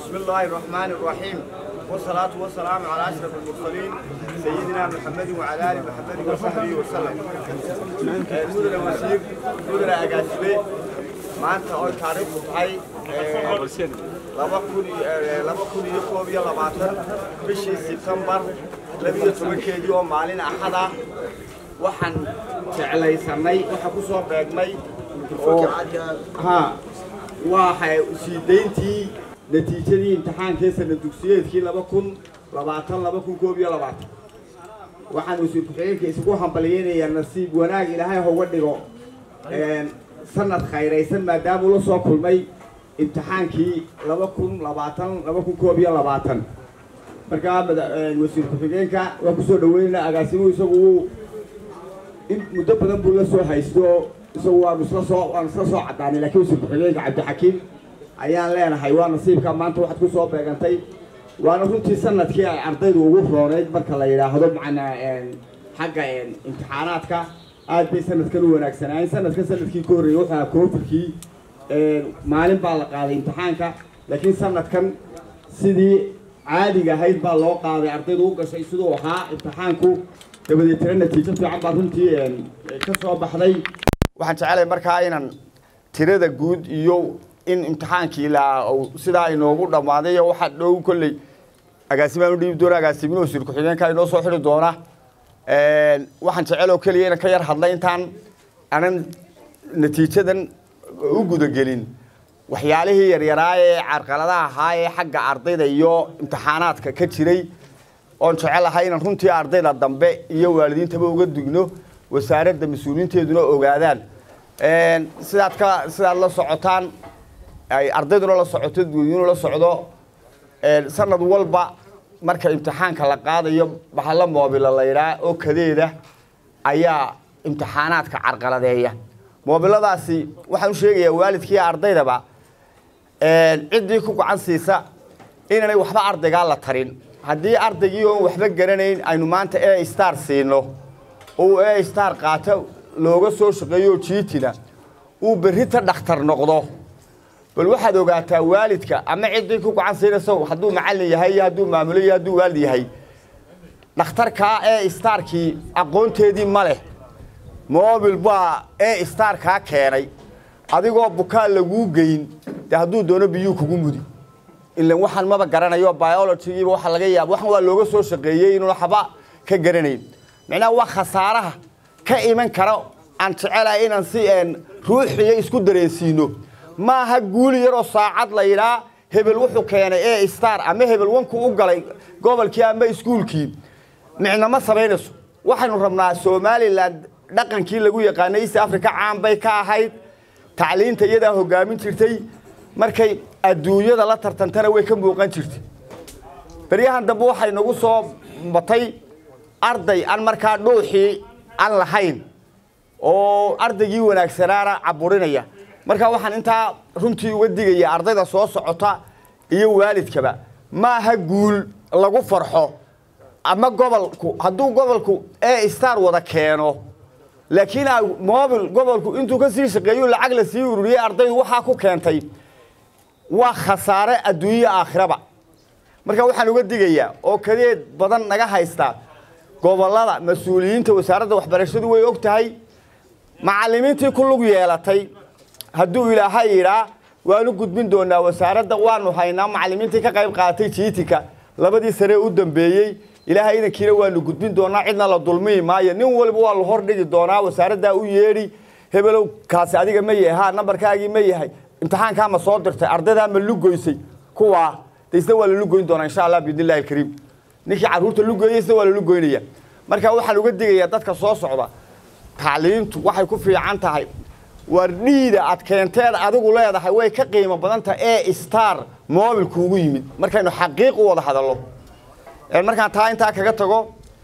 بسم الله الرحمن الرحيم والصلاة والسلام على أشرف المرسلين سيدنا محمد وعلى آل محمد وصحبه وسلم مدن وزير مدن أجاسبي maanta oo taariikhdu tahay laba kun laba kun iyo koob iyo labaatan bishii sebtembar labiyo tobankeedii oo maalin axad ah waxaan jeclaysanay waxa ku soo beegmay oo ha waa sii dayntii natiijadii imtixaankii sana dugsiyeedkii laba kun labaatan laba kun koob iyo labaatan waxaan wasiir ku-xigeenka isugu hambalyeynayaa nasiib wanaag ilaahay hoga dhigo sanad khayraysan maadaamuu la soo kulmay imtixaankii laba kun labaatan laba kun koob iyo labaatan markaa wasiir ku-xigeenka waan kusoo dhaweynaynaa agaasimuhu isagu wuu in muddo badan buu la soo haysto isagu waanu isla soo waanu isla soo caddaanay laakiin wasiir ku-xigeenka cabdixakiim ayaan leenahay waa nasiibka maanta waxaad ku soo beegantay waana runtii sanadkii ay ardaydu ugu rooneyd marka la yidhaahdo macnaa xagga imtixaanaadka aad bay sanadkan u wanaagsanaayeen sanadkan sanadkii ka horreeyey wuxuu ahaa koofirkii maalin baa la qaaday imtixaanka laakiin sanadkan sidii caadiga ahayd baa loo qaaday ardaydu u gashay siduu ahaa imtixaanku dabadeetana natiijo fiican baa runtii ka soo baxday waxaan jecelahay markaa inaan tirada guud iyo in imtixaankii la sidaa inoogu dhammaaday waxaa dhow kolley agaasimaan u dhiibi doona agaasimin wasiir ku-xigeenka inoo soo xidhi doona waxaan jeceloo keliya inaan ka yar hadlay intaan anan natiijadan u gudagelin waxyaalihii yaryaraa ee carqaladaha ahaa ee xagga ardayda iyo imtixaanaadka ka jiray oon jecelahay inaan runtii ardayda dambe iyo waalidiintaba uga digno wasaaradda mas-uuliyiinteeduna ogaadaan sidaad ka sidaad la socotaan ay ardayduna la socoto dadweynuhuna la socdo sanad walba marka imtixaanka la qaadayo bahalla moobila la yidhaha oo kadeeda ayaa imtixaanaadka carqaladeeya moobiladaasi waxaan u sheegayaa waalidkii ardaydaba ciddii ku gacan siisa inaanay waxba ardaygaa la tarin haddii ardaygii oon waxba garanayn aynu maanta e star siino uu e star qaato looga soo shaqeeyo jiitina uu berrita dhakhtar noqdo bal waxaad ogaataa waalidka ama ciddii ku gacan siinaysa hadduu macallin yahay iyo hadduu maamulo iyo hadduu waalid yahay dhakhtarkaa ee starkii aqoonteedii ma leh mobil baa ee starkaa keenay adigoo bukaa laguu geyn dee hadduu doono biyuu kugu mudi ilan waxaan maba garanayo biologigiiba waxa laga yaaba waxan waa looga soo shaqeeyey inuuna haba ka garanayn micnaha waa khasaaraha ka iman kara aan jecelahay inaan si ruuxiyo isku dareensiino maaha guuli yaroo saacad la yidhaa hebel wuxuu keenay e star ama hebel wanku u galay gobolkii ama iskuulkii micnama samaynayso waxaynu rabnaa somalilan dhaqankii lagu yaqaanay east africa caan bay ka ahayd tacliinta iyadaa hogaamin jirtay markay adduunyada la tartantana way ka muuqan jirtay beryahan dambe waxay nagu soo batay arday aan markaa dhuuxii aan lahayn oo ardaygii wanaagsanaana caburinaya marka waxaan intaa runtii uga digaya ardayda soo socota iyo waalidkaba maaha guul lagu farxo ama gobolku hadduu gobolku e star wada keeno laakiin mobil gobolku intuu ka sii shaqeeyo lacag la sii ururiyey ardaydu waxaa ku keentay waa khasaare adduunyo aakhiraba marka waxaan uga digayaa oo kadeed badan naga haysta gobolada mas-uuliyiinta wasaaradda waxbarashadu way og tahay macallimiintii ku lug yeelatay hadduu ilaahay yidhaa waanu gudbin doonaa wasaaradda waanu haynaa macallimiintii ka qayb qaatay jiitinka labadii sane u dambeeyey ilaahay idankiina waanu gudbin doonaa cidna la dulmiyi maayo nin waliba waa la hordhigi doonaa wasaaraddaa u yeedhi hebelow kaasi adiga ma yahay ha nambarkaagii ma yahay imtixaankaa ma soo dirtay ardaydaa ma lugoysay kuwaa de isna waa la lugoyn doonaa insha allah biidn illahi alkariim ninkii carruurta lugoyay isna waa la lugoynaya marka waxaan uga digayaa dadka soo socda tacliintu waxay ku fiican tahay war dhiida aad keenteed adigu leedahay way ka qiimo badanta e star mobilku ugu yimid markaynu xaqiiq u wada hadallo markaan taa intaa kaga tago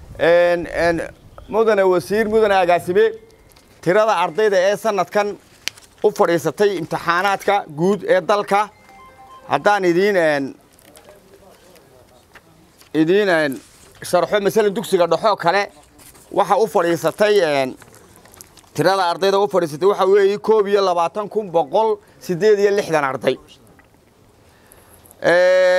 mudane wasiir mudane agaasime tirada ardayda ee sanadkan u fadhiisatay imtixaanaadka guud ee dalka haddaan idiin idiin sharxo masalan dugsiga dhexoo kale waxa u fadhiisatay tirada ardayda u fadhiisatay waxaa weeye koob iyo labaatan kun boqol sideed iyo lixdan arday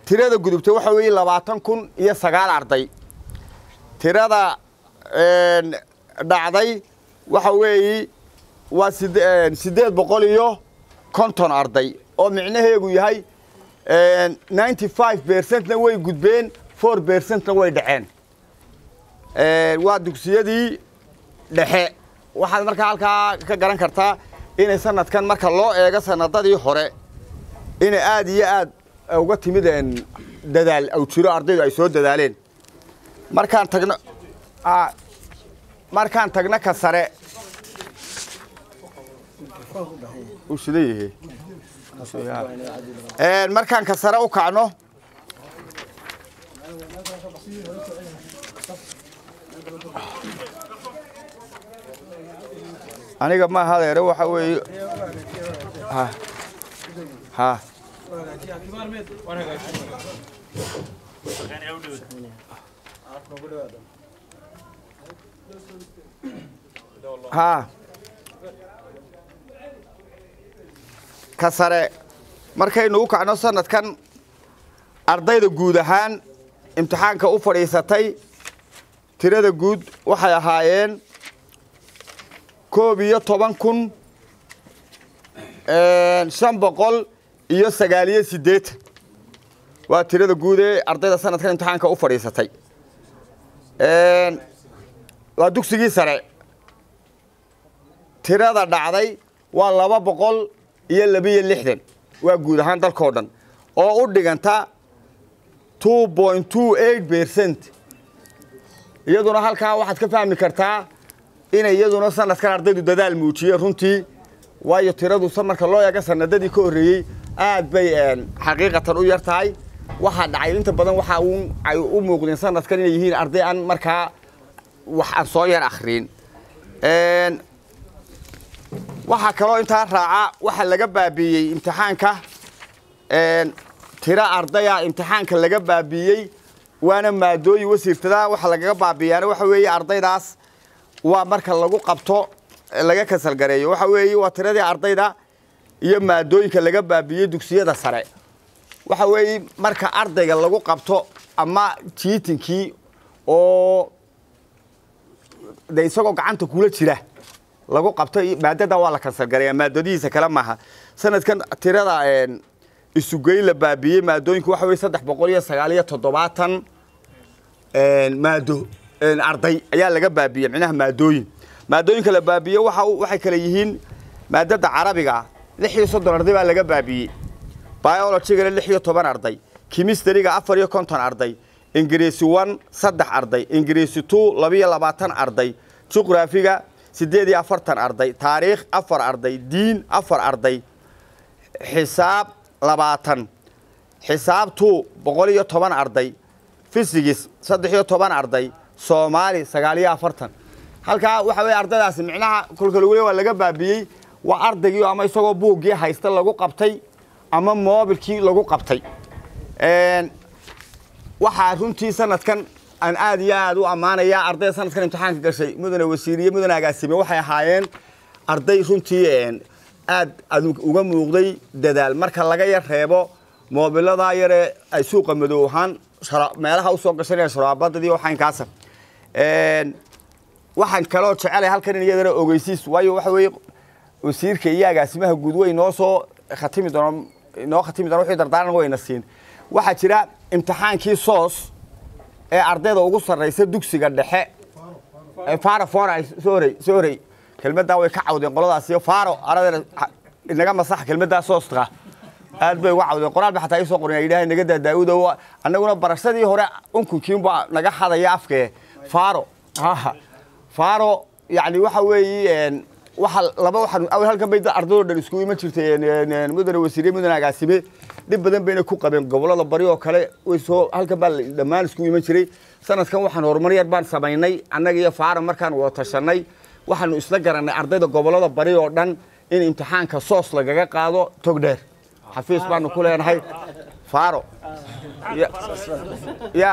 tirada gudubtay waxa weeye labaatan kun iyo sagaal arday tirada dhacday waxa weeye waa siddeed boqol iyo konton arday oo micnaheegu yahay ninety five percentna way gudbeen four percentna way dhaceen waa dugsiyadii dhexe waxaad markaa halkaa ka garan kartaa inay sanadkan marka loo eego sanadadii hore inay aad iyo aad uga timid dadaal aw jiro ardaydu ay soo dadaaleen markaan tagno markaan tagno ka sare uu shidan yahay markaan ka sare u kacno aniga ma hadeere waxa weeye ha ha ha ka sare markaynu u kacno sanadkan ardayda guud ahaan imtixaanka u fadhiisatay tirada guud waxay ahaayeen koob iyo toban kun shan boqol iyo sagaaliyo siddeetan waa tirada guud ee ardayda sanadkan imtixaanka u fadhiisatay waa dugsigii sare tirada dhacday waa laba boqol iyo labiyo lixdan waa guud ahaan dalkao dhan oo u dhiganta two point two eight percent iyaduna halkaa waxaad ka fahmi kartaa inay iyaduna sanadkan ardaydu dadaal muujiyeen runtii waayo tiradu marka loo eego sanadadii ka horreeyey aad bay xaqiiqatan u yar tahay waxaa dhacay inta badan waxa ay u muuqdeen sanadkan inay yihiin arday aan markaa wax aan soo yar akhriin waxaa kaloo intaa raaca waxaa laga baabiiyey imtixaanka tiro ardaya imtixaanka laga baabiiyey waana maadooyin wasiirtada waxa lagaga baabiiyaana waxa weeye ardaydaas waa marka lagu qabto laga kasalgareeyo waxa weeye waa tiradii ardayda iyo maadooyinka laga baabiiyey dugsiyada sare waxa weeye marka ardayga lagu qabto ama jiitinkii oo de isagoo gacanta kula jira lagu qabto maadada waa la kasalgareeya maadadihiisa kale maaha sanadkan tirada isugeyn la baabiyey maadooyinku waxa weye saddex boqol iyo sagaal iyo toddobaatan maado arday ayaa laga baabiyey micnaha maadooyin maadooyinka la baabiye waxa waxay kale yihiin maadada carabiga lix iyo soddon arday baa laga baabiyey biologigana lix iyo toban arday kimistariga afar iyo konton arday ingiriisi one saddex arday ingiriisi two labiyo labaatan arday juqraafiga siddeed iyo afartan arday taariikh afar arday diin afar arday xisaab labaatan xisaab two boqol iyo toban arday fisigis saddex iyo toban arday soomaali sagaal iyo afartan halkaa waxa weye ardaydaasi micnaha kolka lagu le waa laga baabiyey waa ardaygii ama isagoo buuggii haysta lagu qabtay ama moobilkii lagu qabtay waxaa runtii sanadkan aan aad iyo aad u ammaanayaa ardayda sanadkan imtixaanka gashay mudane wasiiriye mudane agaasime waxay ahaayeen arday runtii aad uga muuqday dadaal marka laga yar reebo moobiladaa yaree ay suuqa madow ahaan meelaha usoo gashanaya sharaabadadii waxaynkaasa waxaan kaloo jecelay halkan in iyadana ogeysiis waayo waxa weeye wasiirka iyo agaasimaha guud way noo soo khatimi doona noo khatimi doona wixii dardaaran wayna siin waxaa jira imtixaankii soos ee ardayda ugu sarraysa dugsiga dhexe faro fora sorey sorey kelmaddaa way ka cawdeen qoladaasiyo faro aradana inaga masax kelmaddaa sooska aad bay uga cawdeen qoraal ba xataa isoo qorin ay yidhahay naga daa daawuda annaguna barashadii hore unkunkiinba naga hadaya afkee faro faro yani waxa weeye waxa laba waxaan awal halkan bay ardaydo dhan isku iman jirtay mudane wasiiriye mudane agaasime dhib badan bayna ku qabeen gobolada bari oo kale way soo halkan baa dhammaan isku iman jiray sanadkan waxaan horumar yar baan samaynay annaga iyo faara markaan wada tashanay waxaanu isla garanay ardayda gobolada bari oo dhan in imtixaanka soos lagaga qaado togdheer xafiis baanu ku leenahay faaro ya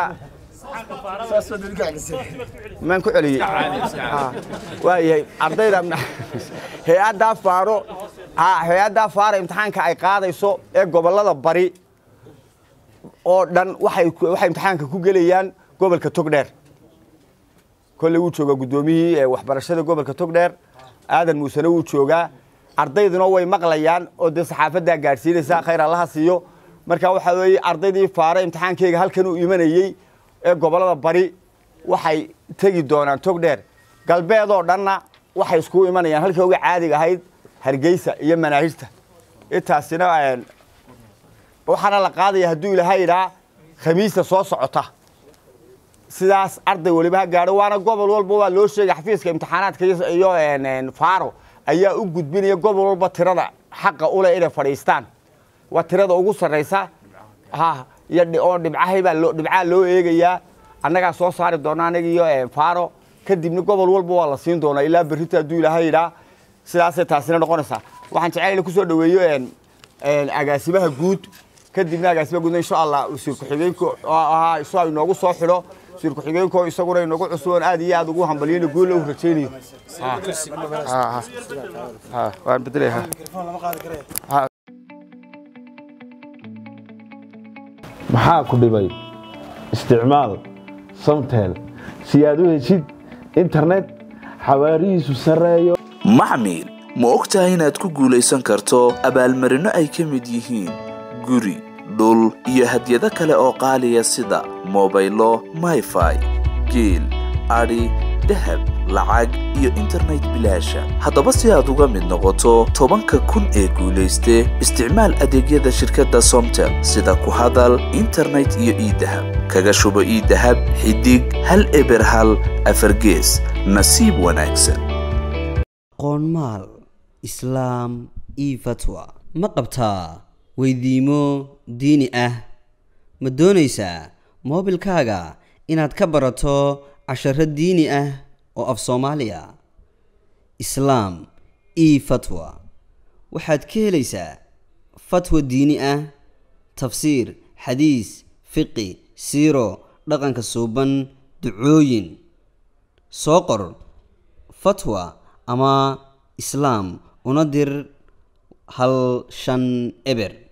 maan ku celiyey waayahay ardayda hay-addaa faaro hay-addaa faaro imtixaanka ay qaadayso ee gobolada bari oo dhan waxay waxay imtixaanka ku gelayaan gobolka togdheer kolley wuu joogaa guddoomiyihii waxbarashada gobolka togdheer aadan muusene wuu joogaa ardayduna way maqlayaan oo dee saxaafaddaa gaadhsiinaysa khayr allaha siiyo marka waxaa weeye ardaydii faare imtixaankeyga halkan uu imanayey ee gobollada bari waxay tegi doonaan togdheer galbeed oo dhanna waxay iskugu imanayaan halkii uga caadiga ahayd hargeysa iyo manaahijta intaasina waxaana la qaadaya hadduu ilaahay idhaa khamiista soo socota sidaas arday weliba ha gaadho waana gobol walba waa loo sheegay xafiiska imtixaanaadka iyo faaro ayaa u gudbinaya gobol walba tirada xaqa ule inay fadhiistaan waa tirada ugu sarraysa ha iyo oo dhibcahaybaa loo dhibcaha loo eegayaa annagaa soo saari doona anaga iyo faaro kadibna gobol walba waa la siin doonaa ilaa berrita hadduu ilaahay idhaa sidaasay taasina noqonaysaa waxaan jecel in kusoo dhaweeyo agaasimaha guud kadibna agaasimaha guud insha allah wasiir ku-xigeenku ahaa isagoo inoogu soo xidho wasiir ku-xigeenku isaguna inoogu cusuboon aad iyo aad ugu hambaliyayna guulla u rajaynayo waan bedelaya maxaa ku dhibay isticmaal samtel si aad u heshid internet xawaarihiisu sarreeyo maxmil ma og tahay inaad ku guulaysan karto abaalmarinno ay ka mid yihiin guri dhul iyo hadyado kale oo qaaliya sida mobaylo mayfai geel adhi dahab lacag iyo internet bilaasha haddaba si aad uga mid noqoto tobanka kun ee guulayste isticmaal adeegyada shirkadda somtel sida ku hadal internet iyo iidahab kaga shubo iidahab xidig hal eber hal afargees nasiib wanaagsan qoonmaal islaam io fatwa ma qabtaa weydiimo diini ah ma doonaysaa moobilkaaga inaad ka barato casharo diini ah oo af soomaaliya islaam io fatwa waxaad ka helaysaa fatwa diini ah tafsiir xadiis fiqi siiro dhaqanka suuban ducooyin soo qor fatwa ama islaam una dir hal shan eber